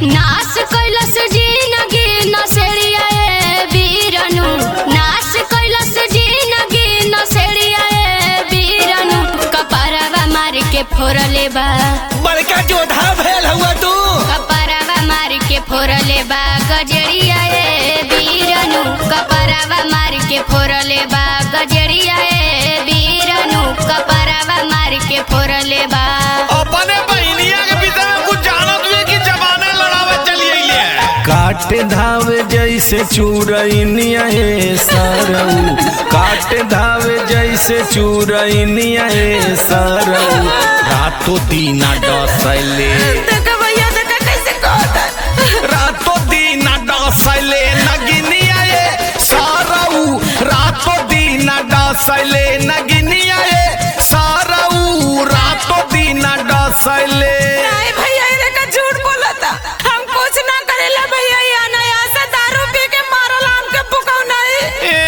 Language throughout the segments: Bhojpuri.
नाश कैलस जिनगी नसेड़िया ए बीरनु नाश कैलस जिनगी नसेड़िया ए बीरनु कपरवा मार के फोड़ले बा बड़का जोधा भेल हुआ तू कपरवा मार के फोड़ले बा गजरिया ए बीरनु कपरवा मार के फोड़ले बा गजरिया ए बीरनु कपरवा मार के फोड़ले बा अपने बहनिया के विषय में कुछ जानत हुए कि जमाने लड़ावे चली अइले काट धावे जैसे चूरैनिया हे सरऊ काट धावे जैसे चूरैनिया हे सरऊ रातों दीना डसैले देखा भैया देखा कैसे कहता रातों दीना डसैले नगिनिया हे सरऊ रातों दीना डसैले नगिनिया हे सरऊ रातों दीना डसैले नहीं भैया ये देखा झूठ बोला था हम कुछ ना करेला भैया ये अनायास दारू पी के मारल हमके पुकाऊ नहीं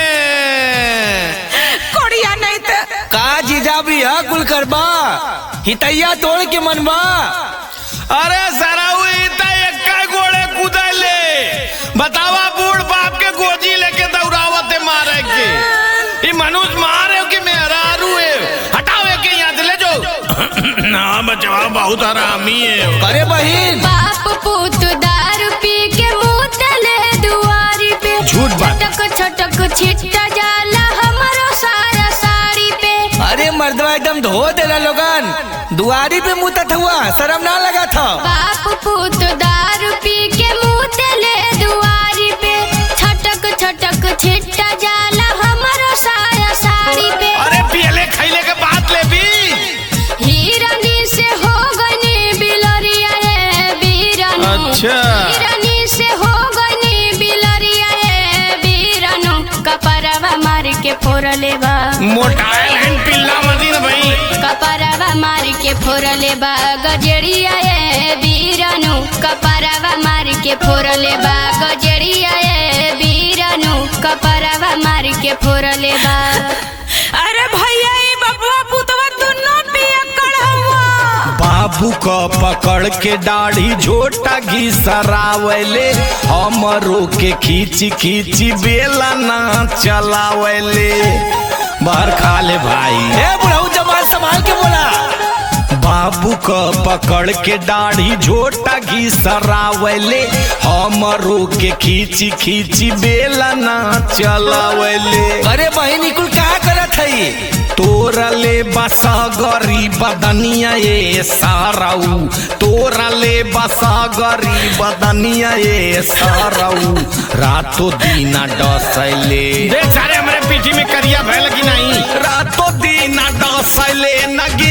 कोड़िया नहीं तो का जीजा भी है कुल करबा हितैया तोड़ के मनबा अरे सराऊ इता एक्का गोड़े कूदले बतावा बूढ़ बाप के गोजी लेके दौड़ावते मारे के ई मनुष्य मारे कि मेहरारू है हटावे के यहाँ से ले जाओ ना बचवा बहुत हरामी है अरे बहिन बाप पुत दारू पी के मुतले दुआरी पे झूठ बात। छटक छटक छिट्टा जाला हमारो सारा साड़ी पे अरे मर्दवा एकदम धो देला लोगन दुआरी पे मुतत हुआ शर्म ना लगा था बाप पुत दारू पी के मुतले दुआरी पे छटक छटक छिट्टा जाला हमारो सारा साड़ी पे अरे पियले खैले के बात ले भी हिरनी से हो गनी बिलरिया ए बीरनु अच्छा। हिरनी से हो गनी बिलरिया ए बीरनु कपरवा मार के फोड़ले बा मोटाइल हैंड पिल्ला मदीन भाई कपरवा मार के फोड़ले बा गजरिया ए बीरनु कपरवा मार के फोड़ले बा गजरिया ए बीरनु कपरवा मार के फोड़ले बा अरे भैया ये बबुआ पुतवा दोनों पिया हुआ बाबू क पकड़ के दाढ़ी झोटा घिसरावले हमरो के खींची खींची बेला ना चलावले बाहर खा ले भाई ए बुढ़ऊ जमाल संभाल के बोला बाबू क पकड़ के दाढ़ी झोटा घिसरावले हमरो के खींची खींची बेला ना चलावले अरे बहिन कुल का करत है तोरले बसा गरी बदनिया ये साराऊ तोरले बसा गरी बदनिया ये साराऊ रातों दीना डसैले देख सारे हमारे पीठी में करिया भैल की नहीं रातों दीना डसैले नगी